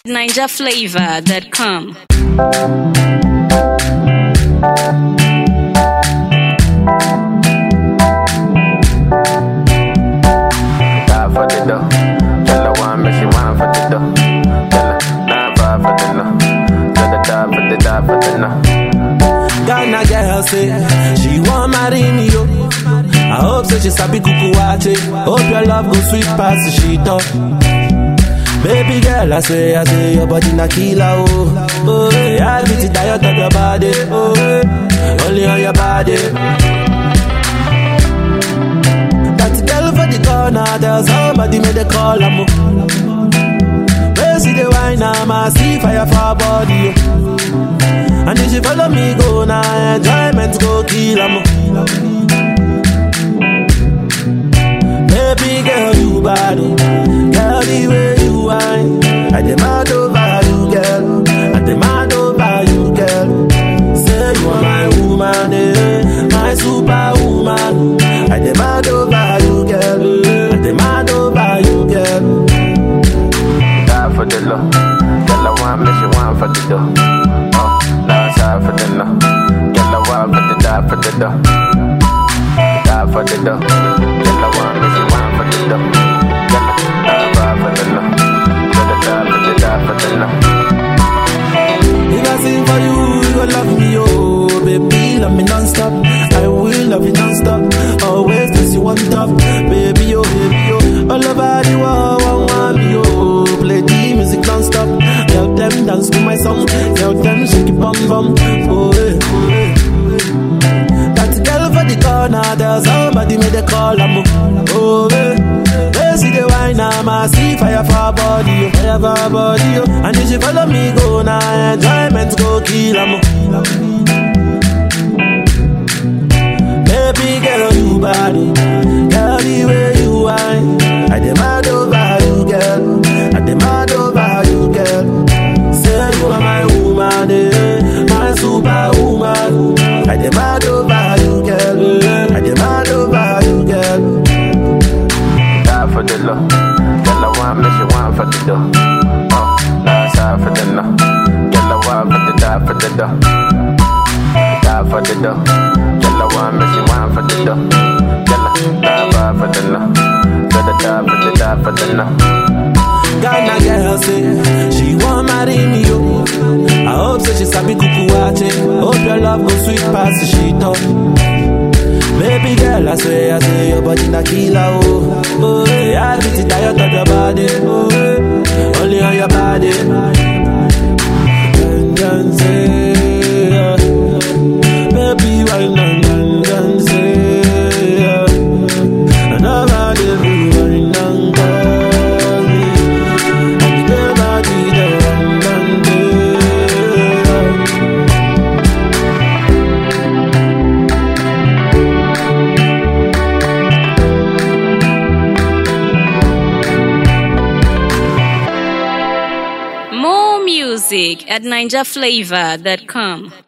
NinjaFlavor.com. Die for the dough. Tell her one, but she want for the dough. Tell her nine five for the no. Tell her die for the die for the no. Ghana girl say she want marry me yo. I hope say she sabi kuku wache. Hope your love go sweet past the shit up. Baby girl, I say, I say your body na killer oh. Oh, yeah, I beat it diet of your body. Oh, eh, only on your body. That girl for the corner, there's somebody made a call. I'm Where see the wine, I'm a see fire for her body. Oh. And if she follow me, go now, enjoyment go kill 'em. Baby girl, you bad, oh. girl, the way you whine. I demand over you, girl. I demand over you, girl. Say you are my woman, eh, my superwoman. I demand over you, girl. I demand over you, girl. Die for the low. Tell her one, but she want for the dough. Oh, now it's hard for the no. Tell her one for the die for the dough. Die for the dough. Tell her one, but she want for the dough. Tell her die five for the no. Tell her die for the die for the no. If I sing for you, you gon' love me, oh Baby, love me non-stop I will love you non-stop Always place you on top Baby, oh, baby, oh All over the world, one want me, oh Play the music non-stop Tell them dance to my song Tell them shake it bum bum Oh, eh, oh, eh That girl for the corner There's somebody made a call, I'm oh, eh They see the wine, I'm a see fire for her body, oh, fire for her body, oh. And if she follow me, go now, enjoyment go kill 'em. Baby girl, you body, girl, the way you whine. I demand over you, girl. I demand over you, girl. Say you are my woman, eh, my superwoman. I demand over you, girl. I demand over you, girl. Die for the low. Tell her one, but she want for the dough. Oh, now it's hard for the no. Tell her one for the die for the dough. Die for the dough. Tell her one, but she want for the dough. Tell her die five for the no. Tell her die for the die for the no. Ghana girl say she want marry me yo. I hope say she sabi kuku wache. Hope your love go sweet past the shit up. Baby girl, I swear, I say your body na killer oh. Oh, yeah, I beat it diet of your body. Oh, eh, only on your body. Dun, dun, say, yeah. Baby, why not dun, dun, say, yeah. And nobody be wine and call me. And the body the run and day. More music at NinjaFlavor.com.